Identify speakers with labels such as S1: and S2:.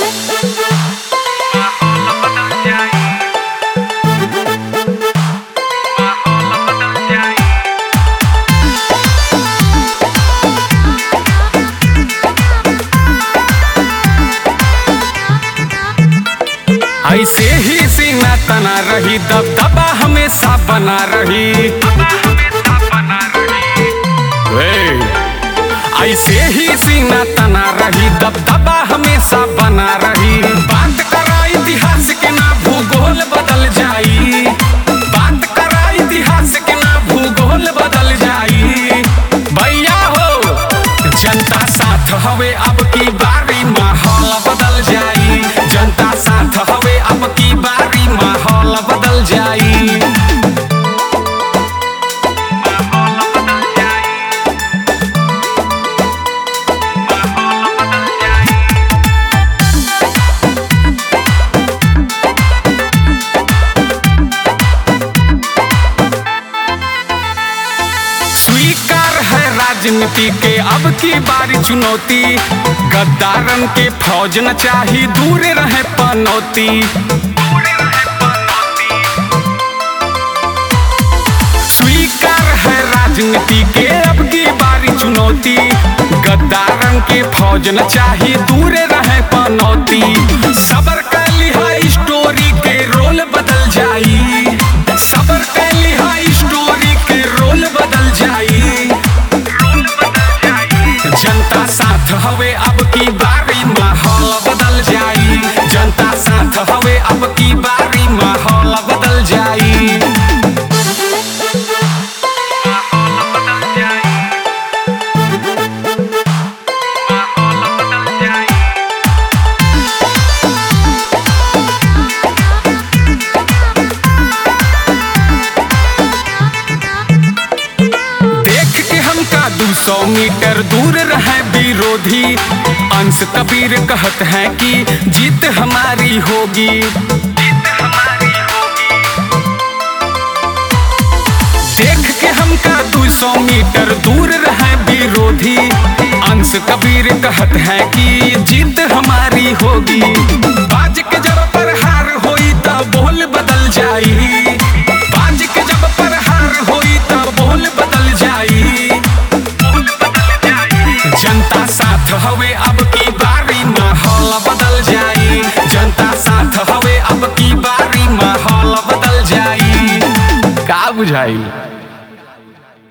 S1: ऐसे ही सीना तना रही दबदबा हमेशा बना रही हे, ऐसे ही सीना तना रही दबदबा हमेशा बना रही बात करा इतिहास के ना भूगोल बदल जाई बात करा इतिहास के ना भूगोल बदल जाई भैया हो जनता साथ हवे अब की बारी माहौल बदल जाई जनता साथ हवे अब की बारी माहौल बदल जाई स्वीकार है राजनीति के अब की बारी चुनौती गद्दारन के फौज न चाही दूर रहे पनौती स्वीकार है राजनीति के अब की बारी चुनौती गद्दारन के फौज न चाही दूर रहे पनौती सबर कर लिहा स्टोरी के रोल बदल जाई सबर कर लिहा स्टोरी के रोल बदल जाई जनता साथ हवे अब की बारी माहौल बदल जाई जनता साथ हवे अब की बारी माहौल बदल जाई देख के हमका दू सौ मीटर दूर रहे विरोधी अंश कबीर कहत हैं कि जीत हमारी होगी देख के हमका दू सौ मीटर दूर रहे विरोधी अंश कबीर कहत हैं कि जीत हमारी होगी बाज के जब पर हार होई तब बोल बदल जाई बाज के जब पर हार होई तब बोल बदल जाई जनता साथ हवे अब की बारी माहौल बदल जाई जनता साथ हवे अब की बारी माहौल बदल जाई का बुझाई